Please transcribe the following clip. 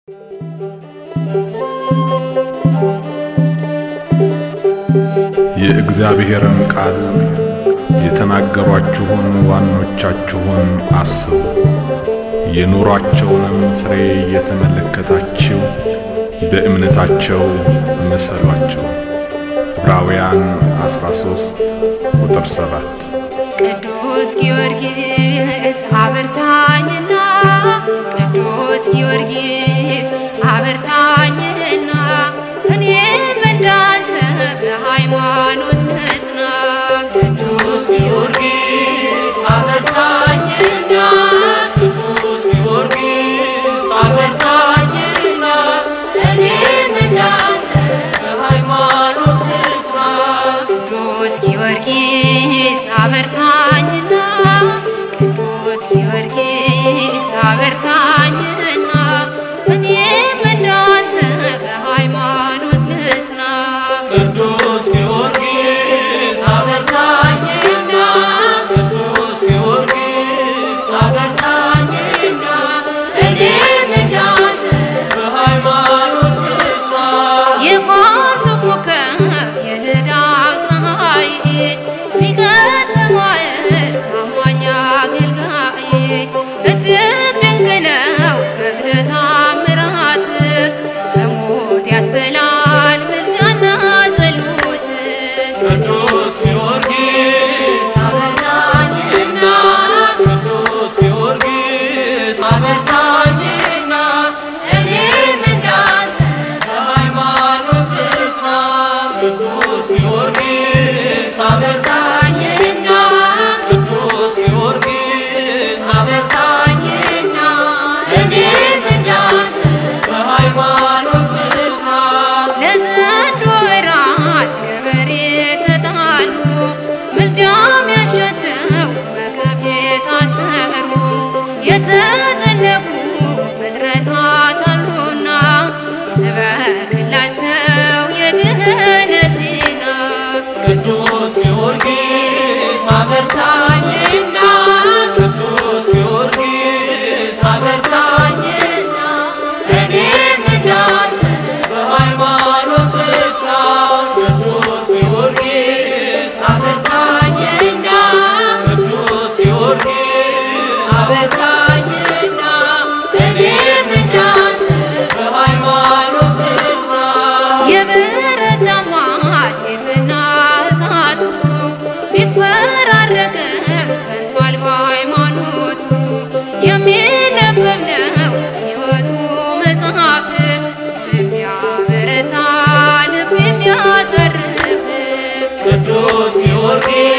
የእግዚአብሔርን ቃል የተናገሯችሁን ዋኖቻችሁን አስቡ፣ የኑሯቸውንም ፍሬ እየተመለከታችሁ በእምነታቸው ምሰሏቸው። ዕብራውያን 13 ቁጥር 7 ቅዱስ ጊዮርጊስ አበርታኝና ቅዱስ ጊዮርጊስ አበርታኝና እኔም እንዳንተ በሃይማኖት ንጽና። ቅዱስ ጊዮርጊስ አበርታኝና ቅዱስ ጊዮርጊስ አበርታኝና እኔም እንዳንተ በሃይማኖት ንጽና። ቅዱስ ጊዮርጊስ አበርታኝና ቅዱስ ጊዮርጊስ አበርታኝና እኔም እንዳንተ በሃይማኖት ልጽና። ቅዱስ ጊዮርጊስ አበርታኝና ቅዱስ ጊዮርጊስ አበርታኝና እኔም እንዳንተ በሃይማኖት ንጽና የፋርስ ኮከብ የንዳብ ፀሐይ ሊቀ ሰማዕት ታማኝ አገልጋይ እጅግ ድንቅ ነው ገድለ ተአምራትህ ከሞት ያስጥላል ምልጃና ጸሎት ቅዱስ ጊዮርጊስ አበርታኝና ቅዱስ ጊዮርጊስ አበርታኝና እኔም እንዳንተ በሃይማኖት ንጽና ቅዱስ ጊዮርጊስ አበርታኝና ቅዱስ ጊዮርጊስ አበርታኝና እኔም እንዳንተ በሃይማኖት ንጽና ለዘንዶ ብርሃን ገበሬ ተጣሉ ምልጃም ያሸተው በገፍ የታሰሩ የተጨነቁ ፍጥረታት አሉና ስበክላቸው የድህነት ዜና ቅዱስ ጊዮርጊስ አበርታኝና ቅዱስ ጊዮርጊስ አበርታኝና እኔም እንዳንተ በሃይማኖት ንጽና ቅዱስ ጊዮርጊስ አበርታኝና ቅዱስ ጊዮርጊስ አበርታኝና እኔም እንዳንተ በሃይማኖት ንጽና የብረታማ ሰይፍና እሳቱ ቢፈራረቅም ጸንቷል በሃይማኖቱ የሚነበብ ነው ሕይወቱ መጽሐፍ የሚያበረታ ልብ የሚያሳርፍ ቅዱስ ጊዮርጊስ